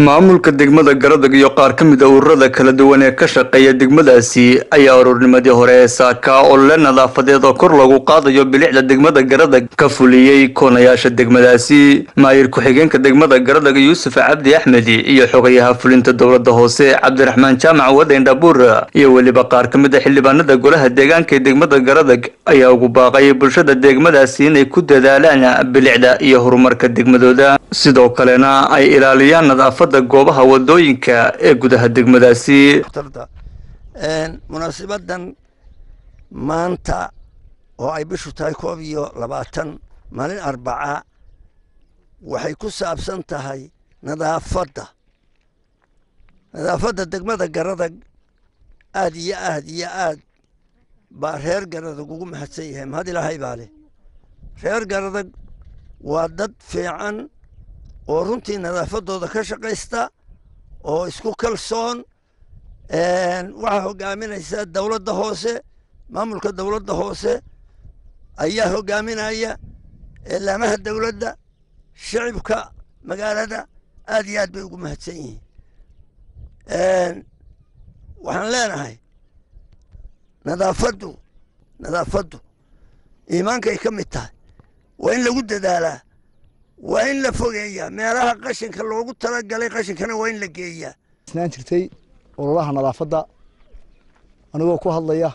maamulka degmada garadag iyo qaar ka mid a ururada kala duwan ee ka shaqeeya degmadaasi ayaa ururnimadii hore ee saaka olole nadaafadeed oo kor lagu qaadayo bilicda degmada garadag ka fuliyey koonayaasha degmadaasi maayir ku-xigeenka degmada garadag yuusuf cabdi axmed iyo xogayaha fulinta dowlada hoose cabdiraxmaan jaamac wadeyn dhabuur iyo weliba qaar ka mid a xildhibaanada golaha deegaanka ee degmada garadag ayaa ugu baaqay bulshada degmadaasi inay ku dadaalaan bilicda iyo horumarka degmadooda sidoo kalena ay ilaaliyaan nadaafada goobaha wadooyinka ee gudaha degmadaasi munaasibadan maanta oo ay bishu tahay koob iyo labaatan maalin arbaca waxay ku saabsan tahay nadaafadda nadaafadda degmada garadag aad iyo aad iyo aad baa reer garadag ugu mahadsan yahay mahad ilaahay baa leh reer garadag waa dad fiican oo runtii nadaafadooda ka shaqaysta oo isku kalsoon waxaa hogaaminaysa dowladda hoose maamulka dowladda hoose ayaa hogaaminaya eelaamaha dowladda shicibka magaalada aad iyo aad bay ugu mahadsan yihiin waxaan leenahay nadaafaddu nadaafaddu iimaankay ka mid tahay waa in lagu dadaalaa waa in la fogeeyaa meelaha qashinka loogu talagalay qashinkana waa in la geeyaa isnaan jirtay ololaha nadaafadda anigoo ku hadlaya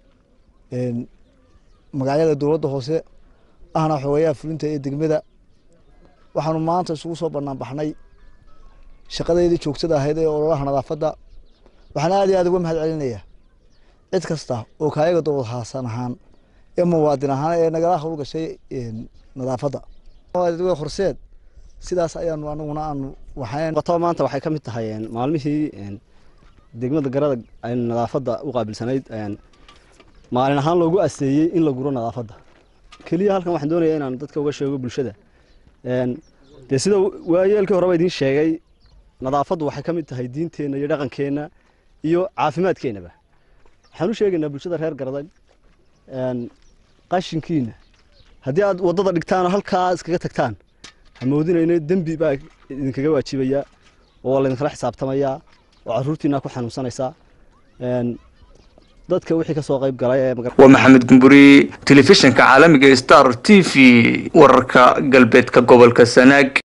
magacyada dowladda hoose ahna xoogayaha fulinta ee degmada waxaanu maanta isugu soo banaan baxnay shaqadeydii joogtada ahayd ee ololaha nadaafadda waxaan aad iyo aad uga mahad celinaya cid kasta oo kaayaga dowlad haasan ahaan ee muwaadin ahaan ee nagala hawl gashay nadaafadda horseed sidaas ayaanu anaguna aanu waxaan maanta waxay ka mid tahay maalmihii degmada garadag ay nadaafadda u qaabilsanayd maalin ahaan loogu asteeyey in la guro nadaafadda keliya halkan waxaan doonaya inaan dadka uga sheego bulshada dee sida waayeelkii horeba idiin sheegay nadaafaddu waxay ka mid tahay diinteenna iyo dhaqankeenna iyo caafimaadkeennaba waxaan u sheegaynaa bulshada reer garadag qashinkiina haddii aad waddada dhigtaan oo halkaa iskaga tagtaan hamoodinayno dembi baa idinkaga waajibaya oo laydinkala xisaabtamayaa oo caruurtiina ku xanuunsanaysaa dadka wixii kasoo qayb galay waa maxamed gumburi telefishinka caalamiga star t v wararka galbeedka gobolka sanaag